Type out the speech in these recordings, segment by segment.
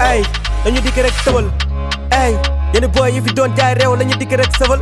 ay dañu dikk rek tëbal ay yéen boy yi fi doon jaay réew lañu dikk rek sëbal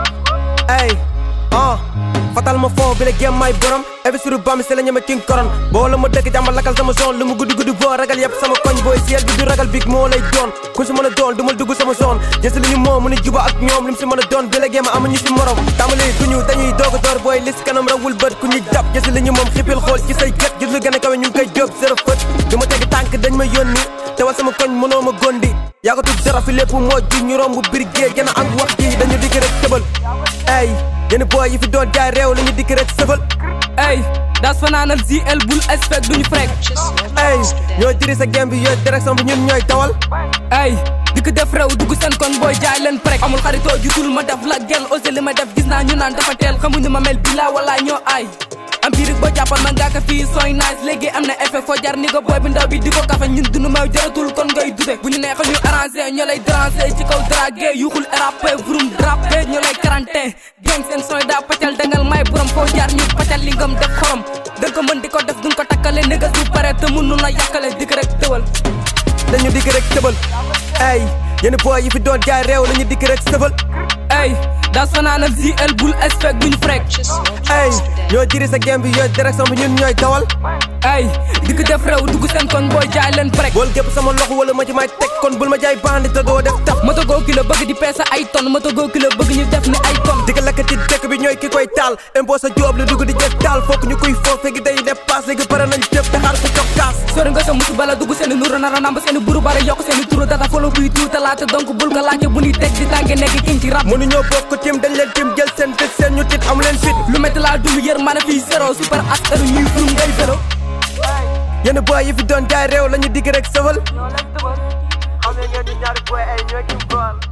ay ah fatal ma fond bi la gém may borom investir bam si la ñeme king koron boo la ma dëkk jàmmal lakal sama zone lu mu guddi guddi boo ragal yëpp sama koñ booy siel bi du ragal big moo lay doon ku si mën a doon du ma dugg sama zone jësi li ñu moom mu ni juba ak ñoom lim si mën a doon bi la gém amuñu si morom tàmbali duñu dañuy doog a door booy lis kanam rawul bët ku ñu jàpp jësi li ñu moom xipil xool ci say gët gis lu gën a kawe ñu ngi koy jóg zéro fët du ma tegi tànk dañ ma yónni te wal sama koñ mënoo ma gondi yaa ko tudd dara fi lépp moo ji ñu romb bir géej gën a am wax ji dañu dikk rek tëbal ay yéen boy yi fi doon jaay réew lañu dikk rek sëfal ey das fanaanal ZL bul expect duñu frek ay ñoo diri sa game bi yooyu direction bi ñun ñooy tawal ey di ko def réew dugg seen kon booy jaay leen prek amul xaritoo jutul ma def la gel osé li ma def gis naa ñu naan dafa teel xamuñu ma mel bila wala ñoo ay empirique boo jàppal man ngaa ko fii sooy nice léegi am na effet foo jar ni ko booy bi ndaw bi di ko kafe ñun dunu may jaratul kon ngay dute bu ñu neexal ñu arrangé ñoo lay déranger ci kaw dragué yuxul rappé vroom drapé ñoo lay quarantaine gang seen sooy daa pacal dangal may borom foo jaar ñu pacal li ngam def xorom dëgg ko mën di ko def duñ ko takkale négas bu pare te mun nu la yàkkale dikk rek tëwal dañu dikk rek tëbal ay yéen boy yi fi doon jaay réew lañu dikk rek sëfal ey das fanaanal ZL bul expect duñu frek ay ñoo diri sa game bi yooyu direction bi ñun ñooy tawal ey di ko def réew dugg seen kon booy jaay leen prek bool gépp sama loxo wala ma ci may teg kon bul ma jaay bandi te doo def tap moto goo kilo bëgg di peese ay ton moto goo kilo bëgg ñu def ni ay ton di ko lakk ci dëkk bi ñooy ki koy taal impôt sa joob lu dugg di jëf taal fokk ñu koy foof fekk day dépasse léegi pare nañ jëf te xaar ko cokkaas sori nga sa musu bala dugg seeni nuru nara namba seeni buru bare yokk seeni turu data folo buy tuuta laate donc bul ko laajte bu ñuy teg di tànge nekk king ci rap mënuñoo bokk tim dañ leen tim jël seen fit seen ñu tit amu leen fit lu métti laa dund yër ma ne fii zéro super as heure ñuy frum ngay zéro yéen boy yi fi doon jaay réew lañu dikk rek sëfal xam ne ngeen di ñaari boy ay ñoo ki bool